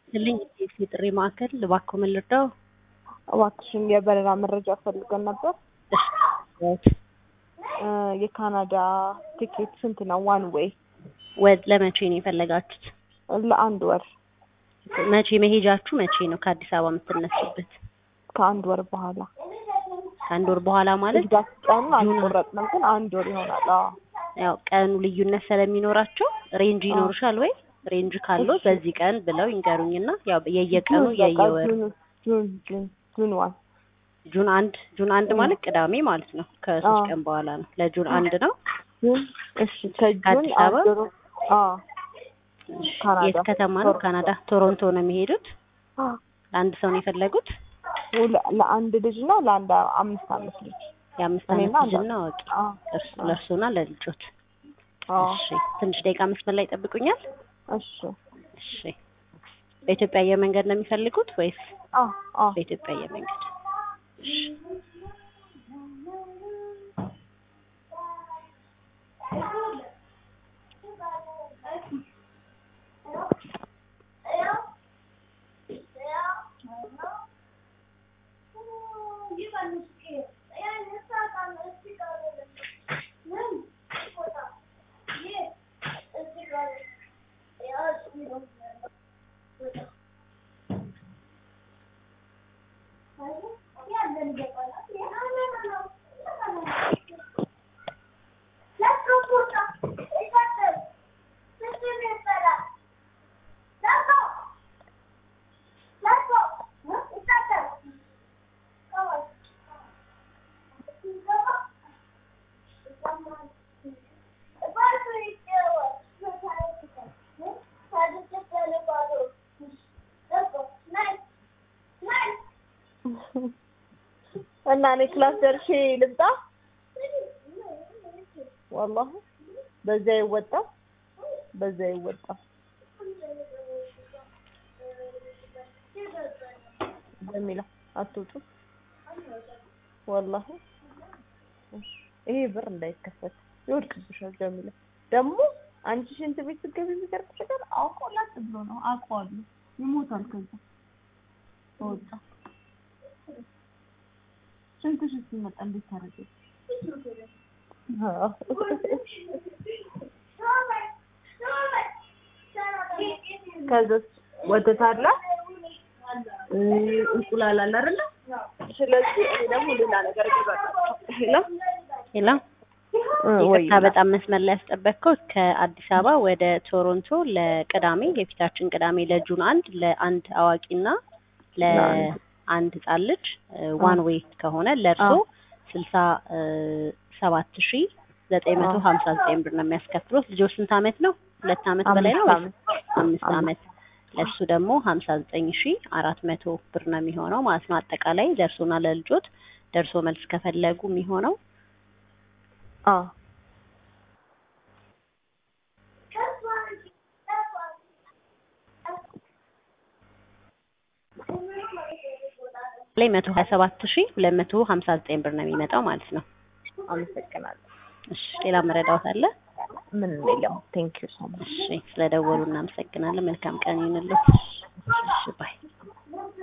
ይስጥልኝ የኢፌ ጥሪ ማዕከል እባክዎ ምን ልርዳው? እባክሽን የበረራ መረጃ ፈልገን ነበር። እሺ እ የካናዳ ቲኬት ስንት ነው? ዋን ዌይ ወድ ለመቼ ነው የፈለጋችሁት? ለአንድ ወር መቼ መሄጃችሁ መቼ ነው ከአዲስ አበባ የምትነሱበት? ከአንድ ወር በኋላ ከአንድ ወር በኋላ ማለት ኤግዛክት ቀኑን አልቆረጥንም፣ ግን አንድ ወር ይሆናል። አዎ ያው ቀኑ ልዩነት ስለሚኖራቸው ሬንጅ ይኖርሻል ወይ? ሬንጅ ካለው በዚህ ቀን ብለው ይንገሩኝና ያው የየቀኑ ጁን በቃ የየወር ጁን ጁን ጁን ጁን ዋን ጁን አንድ ጁን አንድ ማለት ቅዳሜ ማለት ነው። ከሶስት አዎ። ቀን በኋላ ነው። ለጁን አንድ ነው። ጁን እሺ ከጁን ከአዲስ አበባ? አንድ ወር አዎ ካናዳ የት ከተማ ነው? ቶሮንቶ። ካናዳ ቶሮንቶ ነው የሚሄዱት። አዎ። ለአንድ ሰው ነው የፈለጉት? ለ- ለአንድ ልጅ እና ለአንድ አምስት አመት ልጅ የአምስት እኔና አመት ልጅ አንዷ። እና አዋቂ አዎ እርሱ ለእርሱና ለልጆት። አዎ እሺ ትንሽ ደቂቃ መስመር ላይ ይጠብቁኛል። እሺ እሺ በኢትዮጵያ አየር መንገድ ነው የሚፈልጉት ወይስ አዎ አዎ በኢትዮጵያ አየር መንገድ? እሺ እና እኔ ክላስ ደርሼ ልምጣ። ወላሂ በዛ ይወጣ በዛ ይወጣ ጀሚላ አትውጡ። ወላሂ እሺ፣ ይሄ ብር እንዳይከፈት ይወድቅብሻል። ጀሚላ ደግሞ አንቺ ሽንት ቤት ስትገቢ የሚገርምሽ ነገር አውቆ ላጥ ብሎ ነው አውቀዋለሁ። ይሞታል ከዛ ወጣ ሽንትሽ ሲመጣ እንዴት ታደርጊ? ከዛስ ወተት አለ እ እንቁላል አለ አይደለ? ስለዚህ እኔ ደግሞ ሌላ ነገር እገዛለሁ። ሄሎ ሄሎ ወይ ይቅርታ በጣም መስመር ላይ ያስጠበቅከው ከአዲስ አበባ ወደ ቶሮንቶ ለቅዳሜ የፊታችን ቅዳሜ ለጁን አንድ ለአንድ አዋቂና ለአንድ ህጻን ልጅ ዋን ዌይ ከሆነ ለእርሶ አዎ። ስልሳ ሰባት ሺ ዘጠኝ መቶ ሀምሳ ዘጠኝ ብር ነው የሚያስከፍሉት። ልጆች ስንት አመት ነው? ሁለት አመት በላይ ነው አምስት ወይስ ዓመት አምስት አመት? ለእሱ ደግሞ ሀምሳ ዘጠኝ ሺ አራት መቶ ብር ነው የሚሆነው ማለት ነው። አጠቃላይ ለእርሶና ለልጆት ደርሶ መልስ ከፈለጉ የሚሆነው አዎ ላይ መቶ ሀያ ሰባት ሺ ሁለት መቶ ሀምሳ ዘጠኝ ብር ነው የሚመጣው ማለት ነው። አመሰግናለሁ። እሺ ሌላ መረዳት አለ? ምንም የለም። ቴንክ ዩ ሶ ማች እሺ ስለደወሉ እናመሰግናለን። መልካም ቀን ይሁንልዎት። እሺ ባይ